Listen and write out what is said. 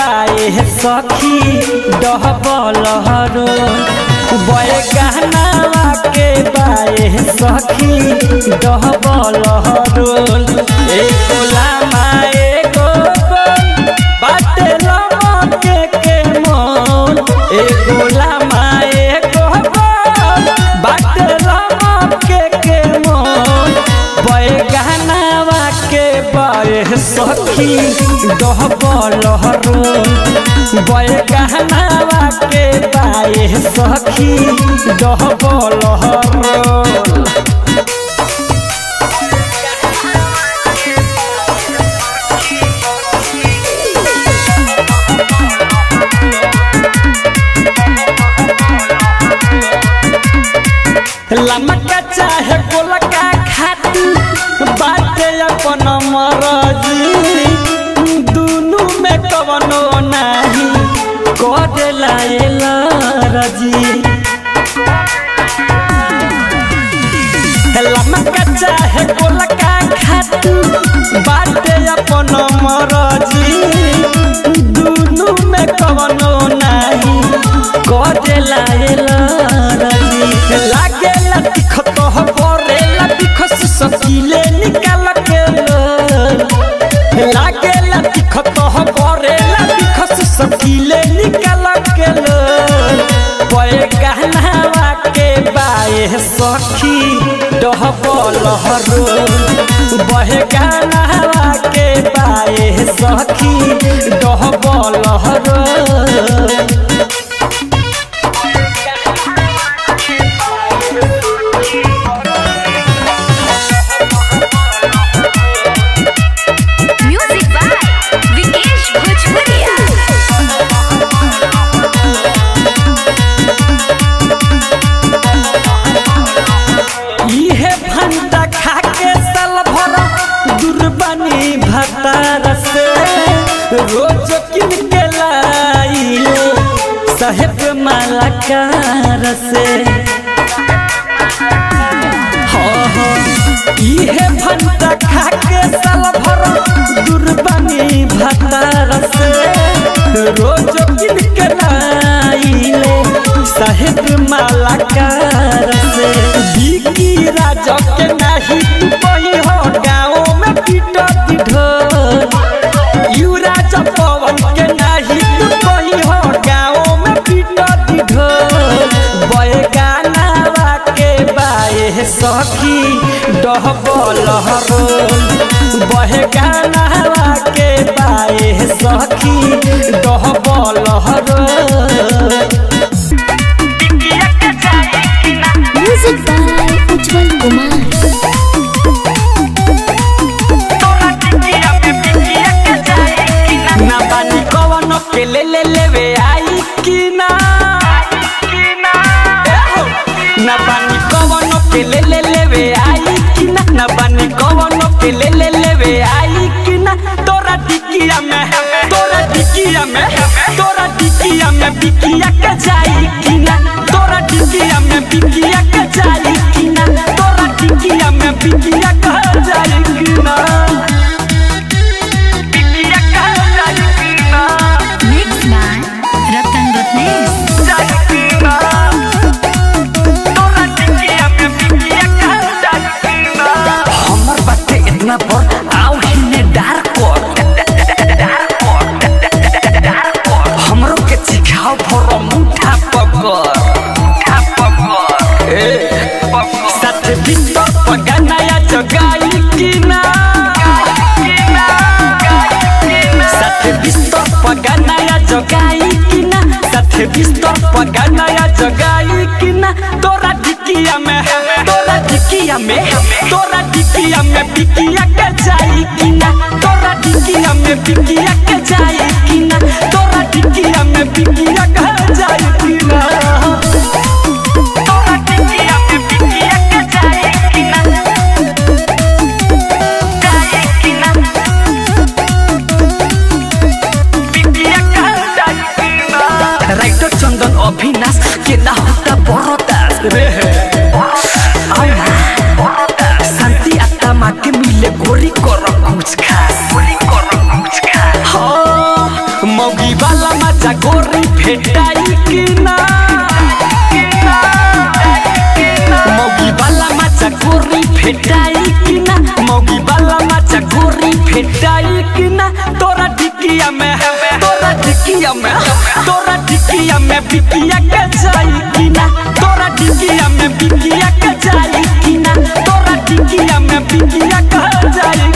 बाए सखी डहबल हरो बय गहनावा के बाए सखी डहबल हरो एको लामा एको गोल बाटे लमके के मोल एको लामा एको गोल बाटे लमके के मोल बय गहनावा के बाए सखी डहबल हरो बय गहनावा के बाए सखी डहबल हरो लमका चाहे गोलका खाती बाटे अपन मरजी दुनु में कवनो नाही करेला एला रजी लमका चाहे गोलका खाती बाटे अपन मरजी दुनु में कवनो नाही करेला एला रजी लागेला तिखत हो परेला तिखस सकीले निकाल के लो लागेला तिखत हो परेला तिखस सकीले निकाल के लो पए गहनावा के बाए सखी डहबल हरो बहे गहनावा के बाए सखी डहबल हरो म्यूजिक बाय विकेश भोजपुरिया इहे भंटा खा के साल भर दुर्बनी भतार से रोज किन के लाइले साहेब मालाकार से हाँ हाँ इहे भंटा खा के साल भर दुर्बनी भतार से रोज किन के लाइले साहेब मालाकार से बिकी राजा के नाही तू कही हो गाँव में पीटती ढोल यू राजा पवन के नाही तू कही हो गाँव में पीटती ढोल बय गानावा के बाए सखी डहबल हरो बहे गानावा के बाए सखी डहबल हरो म्यूजिक बाय उज्जवल कुमार ना बानी कवन के ले ले लेवे आई कि ना एहो। ना बानी कवन के ले ले लेवे आई कि ना ना बानी कवन के ले ले लेवे आई कि ना तोरा टिकिया में तोरा टिकिया में तोरा टिकिया में बिकिया के जाई कि ना तोरा टिकिया में बिकिया के जाई कि ना तोरा टिकिया में बिकिया के जाई कि ना बिकिया के जाई कि ना मिक्स बाय रतन रत्नेश हमर बाटे इतना पर आओ हिने डार कर हमरो के सिखाओ फरो मुठा पकर ए साथ बिस्तर पगा नया जगाई कि ना साथ बिस्तर पगा नया जगाई कि ना साथ बिस्तर पगा नया जगाई कि ना तोरा ढिकिया में तोरा ढिकिया में तोरा ढिकिया में बिकिया के जाई कि ना तोरा ढिकिया में बिकिया के जाई कि ना तोरा ढिकिया में बिकिया के जाई कि ना तोरा ढिकिया में बिकिया के जाई कि ना जाई कि ना राइटर चंदन अभिनाश के ना होता बरदास रे शांति आत्मा के मिले गोरी कर कुछ खास गोरी कर कुछ खास हाँ मौगी भेटाई कि ना मौगी वाला माचा गोरी भेटाई कि ना मौगी वाला माचा गोरी भेटाई कि ना तोरा टिकिया में तोरा टिकिया में तोरा टिकिया में बिकिया के जाई कि ना तोरा टिकिया में बिकिया के जाई कि ना तोरा टिकिया में बिकिया के जाई